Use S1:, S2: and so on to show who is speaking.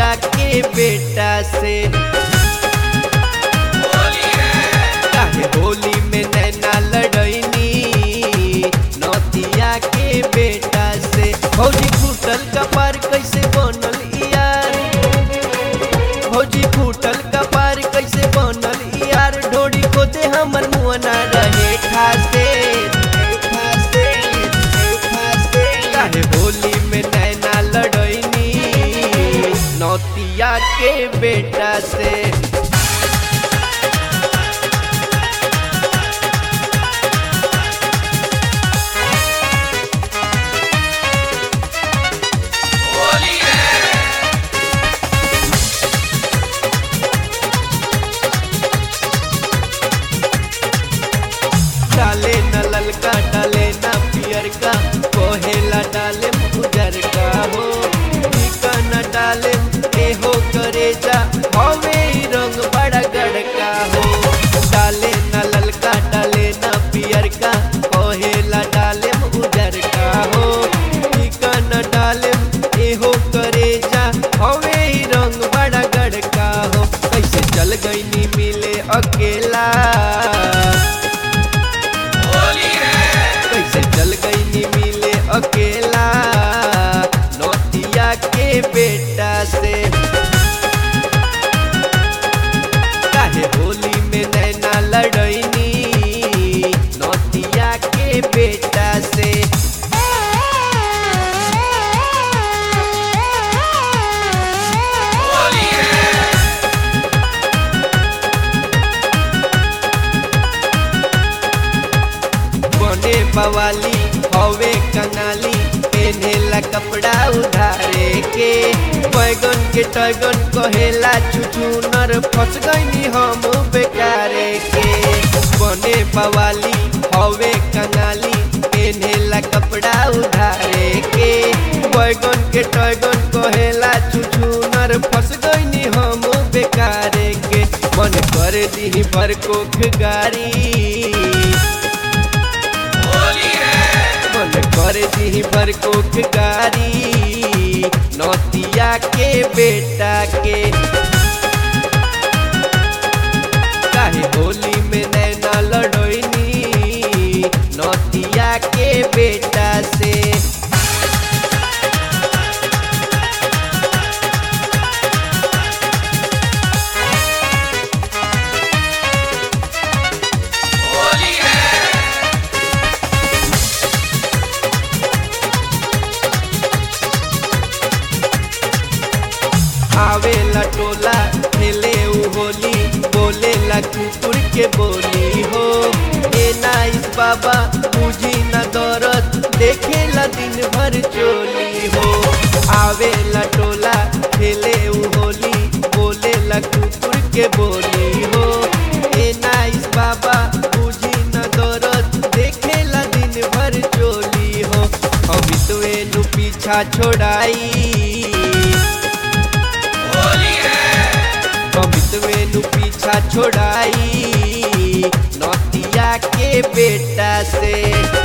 S1: नौतिया के बेटा से काहे होली में नैना लड़ैनी नौतिया के बेटा से भौजी फूटल कपार कैसे बनल यार भौजी फूटल कपार कैसे बनल यार ढोड़ी को दे हमर मुअना रहे खासे खासे खासे काहे होली में नैना लड़ैनी नौतिया के बेटा से डाले न ललका डाले न पियर का कोहेला डाले उजर का हो टीका न डाले ए हो करे जा हवे ई रंग बड़ा गड़का हो डाले न ललका डाले न पियर का कोहेला डाले उजर का हो टीका न डाले ए हो करे जा हवे ई रंग बड़ा गड़का हो कैसे चल गई नी मिले अकेला कैसे चल गई नी मिले अकेला नौतिया के बेटा से काहे होली में नैना लड़ैनी नौतिया के बेटा से बने बवाली हवे कंगाली पेनेला कपड़ा उधारे के बैगन के टैगन कहेला छुछुनर फंस गईनी हम बेकारे के बने बवाली हवे कंगाली पेनेला कपड़ा उधारे के बैगन के टैगन कहेला छुछुनर फंस गईनी हम बेकारे के मन कर दी भर कोख गारी मन कर दी भर कोख गारी नौतिया के बेटा के काहे होली में नैना लड़ोइनी नौतिया के बेटा से आवेला टोला खेले उ होली बोलेला कुकुर के बोली हो ए नाइस बाबा बुझी न दौरत देखेला दिन भर चोली हो आवेला टोला खेले उ होली बोलेला कुकुर के बोली हो ए नाइस बाबा बुझी न दौरत देखेला दिन भर चोली हो हम तो एनु पीछा छोड़ाई कमितवे नु पीछा छोड़ाई नौतिया के बेटा से